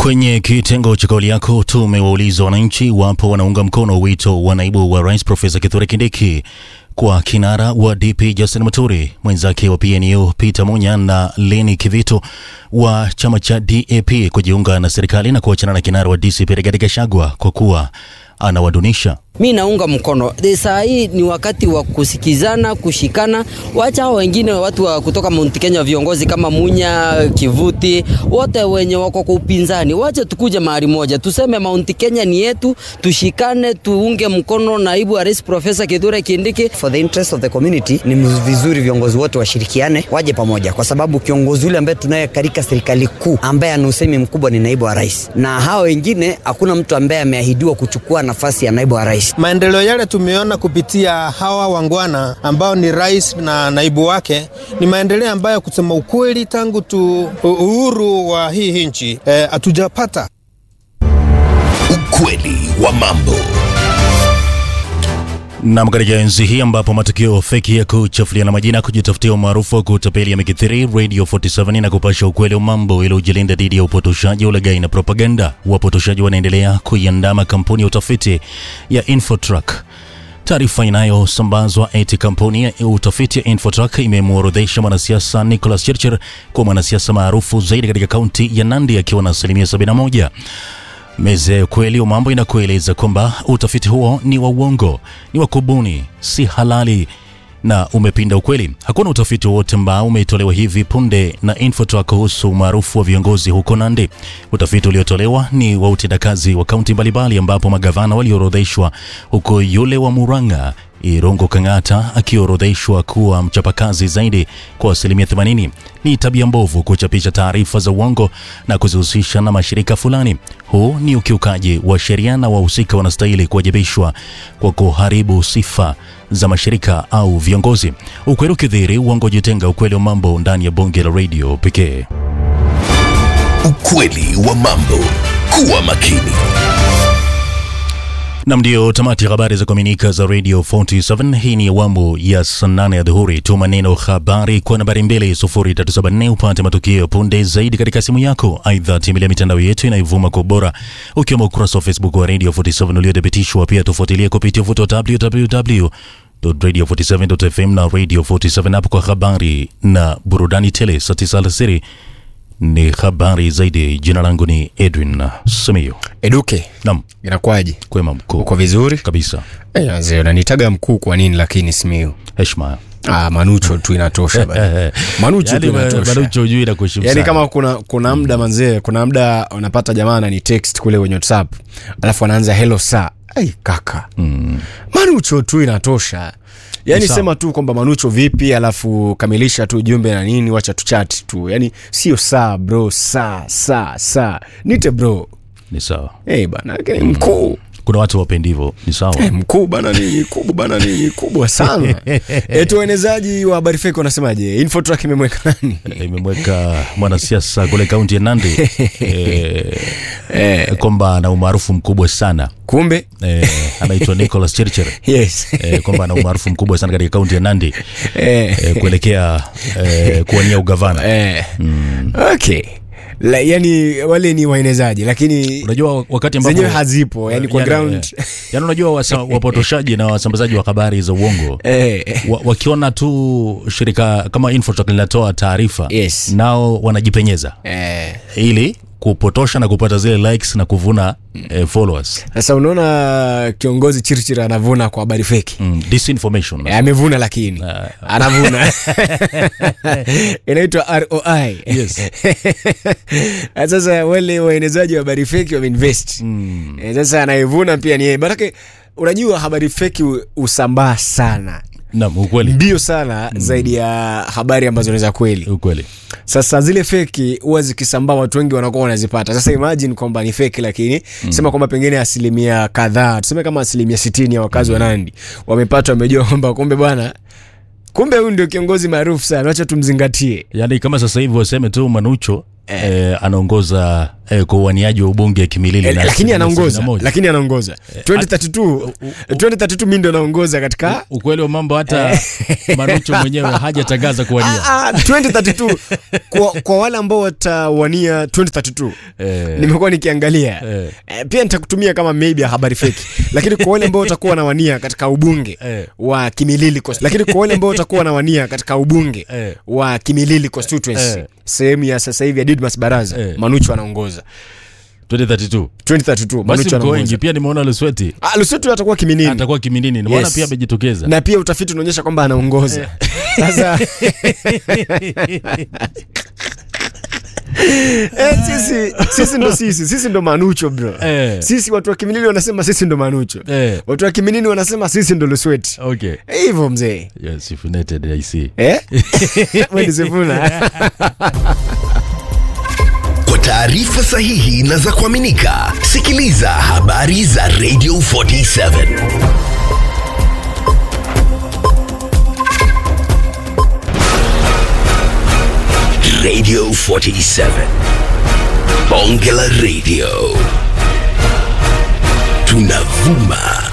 Kwenye kitengo cha kauli yako tumewauliza wananchi wapo wanaunga mkono wito wa naibu wa rais Profesa Kithure Kindiki kwa kinara wa DP Justin Muturi, mwenzake wa PNU Peter Munya na Leni Kivito wa chama cha DAP kujiunga na serikali na kuachana na kinara wa DCP Rigathi Gachagua kwa kuwa anawadunisha. Mi naunga mkono saa hii, ni wakati wa kusikizana, kushikana. Wacha hao wengine watu wa kutoka Mount Kenya, viongozi kama Munya, Kivuti, wote wenye wako kwa upinzani, wacha tukuje mahali moja, tuseme Mount Kenya ni yetu, tushikane, tuunge mkono naibu wa rais Profesa Kithure Kindiki. For the interest of the community, ni vizuri viongozi wote washirikiane, waje pamoja, kwa sababu kiongozi yule ambaye tunaye katika serikali kuu ambaye ana usemi mkubwa ni naibu wa rais, na hao wengine hakuna mtu ambaye ameahidiwa kuchukua nafasi ya naibu wa rais. Maendeleo yale tumeona kupitia hawa wangwana ambao ni rais na naibu wake ni maendeleo ambayo kusema ukweli, tangu tu uhuru wa hii nchi hatujapata. Eh, ukweli wa mambo Nam, katika enzi hii ambapo matukio feki ya kuchafuliana majina, kujitafutia umaarufu wa kutapeli yamekithiri, Radio 47 na kupasha ukweli wa mambo ili ujilinda dhidi ya upotoshaji, ulaghai na propaganda. Wapotoshaji wanaendelea kuiandama kampuni ya utafiti ya Infotrack. Taarifa inayosambazwa eti kampuni ya utafiti ya Infotrack imemworodhesha mwanasiasa Nicholas Chirchir kuwa mwanasiasa maarufu zaidi katika kaunti ya Nandi akiwa na asilimia 71. Meza ya ukweli wa mambo inakueleza kwamba utafiti huo ni wa uongo, ni wa kubuni, si halali na umepinda ukweli. Hakuna utafiti wowote ambao umetolewa hivi punde na Infotrack kuhusu umaarufu wa viongozi huko Nandi. Utafiti uliotolewa ni wa utendakazi wa kaunti mbalimbali, ambapo magavana waliorodheshwa, huko yule wa Murang'a Irungu Kang'ata akiorodheshwa kuwa mchapakazi zaidi kwa asilimia 80. Ni tabia mbovu kuchapisha taarifa za uongo na kuzihusisha na mashirika fulani. Huu ni ukiukaji wa sheria na wahusika wanastahili kuwajibishwa kwa kuharibu sifa za mashirika au viongozi. Ukweli ukidhihiri, uongo jitenga. Ukweli wa mambo ndani ya bonge la radio pekee. Ukweli wa mambo, kuwa makini. Nam, ndio tamati ya habari za kuaminika za Radio 47. Hii ni awamu ya saa nane ya dhuhuri. Tuma neno habari kwa nambari 2374 upate matukio punde zaidi katika simu yako. Aidha, tembelea mitandao yetu inayovuma kwa ubora, ukiwemo ukurasa wa Facebook wa Radio 47 uliothibitishwa. Pia tufuatilie kupitia uvuto wa www radio 47.fm na Radio 47 app kwa habari na burudani tele. Saa tisa alasiri ni habari zaidi. Jina langu ni Edwin Simiyu. Eduke, Nam, inakuwaje? kwema mkuu Uko vizuri? kabisa. Eh, wazee unanitaga mkuu kwa nini lakini Simiyu? Heshima Ah, Manucho tu inatosha bana. Manucho tu inatosha. Manucho hujui na kuheshimu Yaani sana. kama kuna kuna muda manzee, kuna muda unapata jamaa anani text kule kwenye WhatsApp. Alafu anaanza hello sir. Ai kaka. Mm. Manucho tu inatosha. Yaani Ni sawa. sema tu kwamba Manucho vipi, alafu kamilisha tu jumbe na nini, wacha tu chat tu. Yaani sio saa bro, saa saa saa. Nite bro. Ni sawa. Eh hey, bana, lakini mkuu. Kuna watu wapendi hivyo, ni sawa. Eh, mkuu bana nini kubwa bana nini kubwa sana etu waenezaji wa habari feki wanasemaje infotrack imemweka nani Imemweka mwanasiasa kule kaunti ya Nandi eh, kwamba ana umaarufu mkubwa sana kumbe eh, anaitwa Nicholas Chirchir yes eh, kwamba ana umaarufu mkubwa sana katika kaunti ya Nandi eh, eh, kuelekea eh, kuwania ugavana. eh. okay La, yani wale ni waenezaji lakini Unajua wakati ambapo zenyewe hazipo yani kwa Yani, ground eh, yani unajua wasa, wapotoshaji na wasambazaji wa habari za uongo eh, wa, wakiona tu shirika kama Infotrack linatoa taarifa Yes. nao wanajipenyeza eh. ili kupotosha na kupata zile likes na kuvuna eh, followers sasa unaona kiongozi chirchir anavuna kwa habari feki mm, disinformation Eh, amevuna lakini anavuna inaitwa roi Yes. Na sasa wale waenezaji wa habari feki wameinvest Mm. Eh, sasa anayevuna pia ni yeye manake unajua habari feki hu- husambaa sana Naam, ukweli mbio sana zaidi ya habari ambazo ni za kweli ukweli sasa zile feki huwa zikisambaa watu wengi wanakuwa wanazipata sasa imagine kwamba ni feki lakini sema kwamba pengine asilimia kadhaa tuseme kama asilimia sitini ya wakazi wa nandi wamepata wamejua kwamba kumbe bwana kumbe huyu ndio kiongozi maarufu sana wacha tumzingatie yaani kama sasa hivi waseme tu manucho eh, anaongoza eh, kwa uaniaji wa ubunge Kimilili Eh, na lakini asilimia anaongoza 71. lakini anaongoza 2032 2032 mimi ndo naongoza katika ukweli wa mambo hata Manucho mwenyewe hajatangaza kuwania. Ah, ah, 2032 kwa, kwa wale ambao watawania 2032 Eh. nimekuwa nikiangalia Eh. eh, pia nitakutumia kama maybe ya habari feki lakini kwa wale ambao watakuwa wanawania katika ubunge Eh. wa Kimilili Cons- lakini kwa wale ambao watakuwa wanawania katika ubunge Eh. wa Kimilili constituency Eh. sehemu ya sasa hivi ya Didmas Baraza Eh. Manucho anaongoza 2032 2032 basi Manucho mko wengi anaongoza pia nimeona Lusweti ah Lusweti atakuwa Kiminini atakuwa Kiminini nimeona Yes. pia amejitokeza na pia utafiti unaonyesha kwamba anaongoza sasa Eh, sisi sisi ndo sisi sisi ndo manucho bro Eh. sisi watu wa kiminini wanasema sisi ndo manucho Eh. watu wa kiminini wanasema sisi ndo lusweti okay Eh, hivyo mzee yes if united i see eh? Wewe ni Sifuna. Kwa taarifa sahihi na za kuaminika, sikiliza habari za Radio 47 Radio 47 Bonge la Radio tunavuma